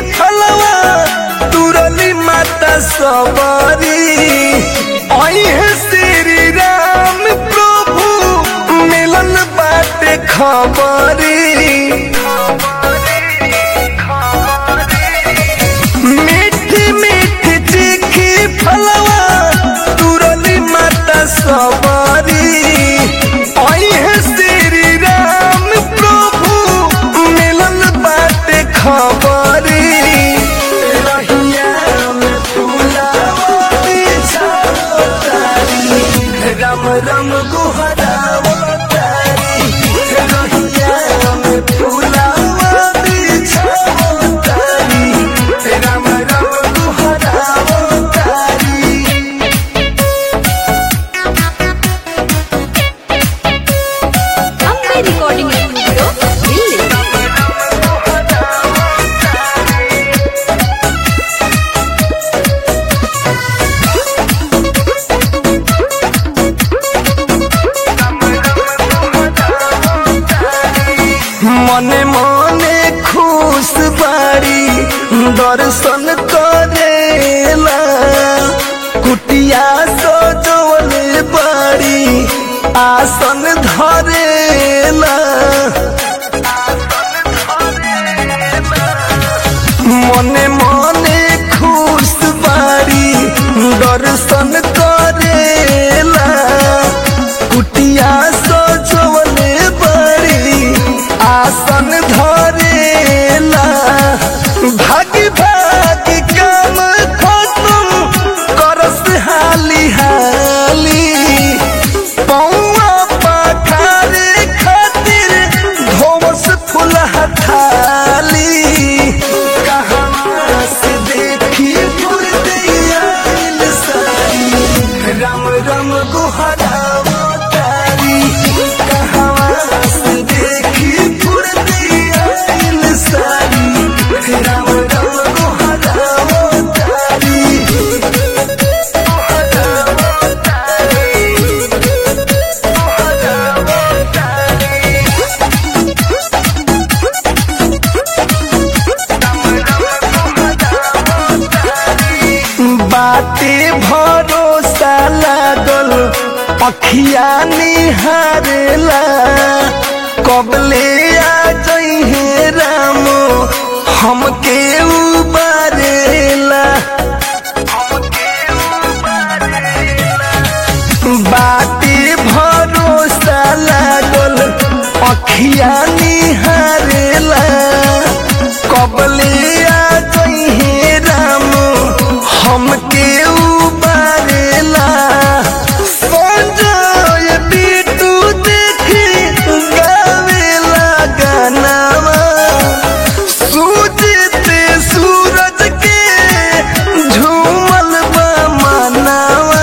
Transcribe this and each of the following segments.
फलवा तुरली माता सबरी अहे श्री राम प्रभु मिलन बाटे खबरी मीठी मीठी तीखी फलवा तुरली माता सबरी अहे श्री राम प्रभु मिलन बाटे खबरी रहिया में फूलावा बिछाओ तारी, राम राम गुहराओ तारी रहिया में फूलावा बिछाओ तारी, राम राम गुहराओ तारी ಅಂಬೆ ರೆಕಾರ್ಡಿಂಗ್ ಸ್ಟುಡಿಯೋ ಇಲ್ಲಿ মনে মনে খুশ বাড়ি দর্শন করেলা কুটিয়া সজলে বাড়ি আসন ধরেলা মনে মনে খুশ বাড়ি দর্শন করেলা কুটিয়া সজলে বাড়ি আসন ধরেলা ভাগি ভাগি কাম খতম করস হালি হালি पौआ पखारे खातिर धोवस फूल हथाली कहाँ से देखी फुर्तिया सारी राम राम गुहरावो तारी कहाँ से देखी फुर्तिया सारी राम राम गुहरावो तारी बाटे भरोसा लागल अखिया निहारेला कबले आ जइहे राम हमके उबारेला बाटे भरोसा लागल अखिया निहारेला कबले आ जइहे राम हमके उबारेला संजय बिटू देखी गावेला गानावा सूजित सूरज के झूमल बा मनावा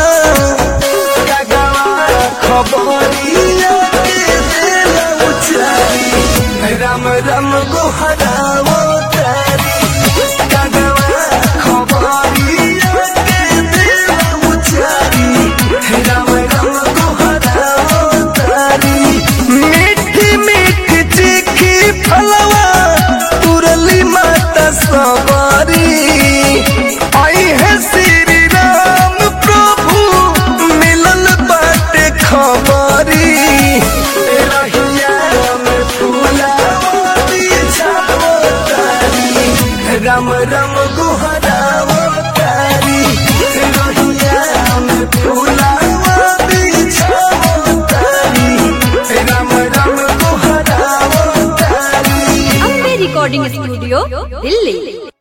खबरिया के देला उचारी राम राम गोहरावो तारी कगवा खबरिया के देला उचारी राम राम गोहरावो तारी मीठी मीठी तीखी फलवा तुरली माता सबरी आई है श्री राम प्रभु मिलल बाटे खबरी रहिया में फूलावा बिछाओ तारी, राम राम गुहरावो तारी रहिया में फूलावा बिछाओ तारी, राम राम गुहरावो तारी ಅಂಬೆ ರೆಕಾರ್ಡಿಂಗ್ ಸ್ಟುಡಿಯೋ ಇಲ್ಲಿ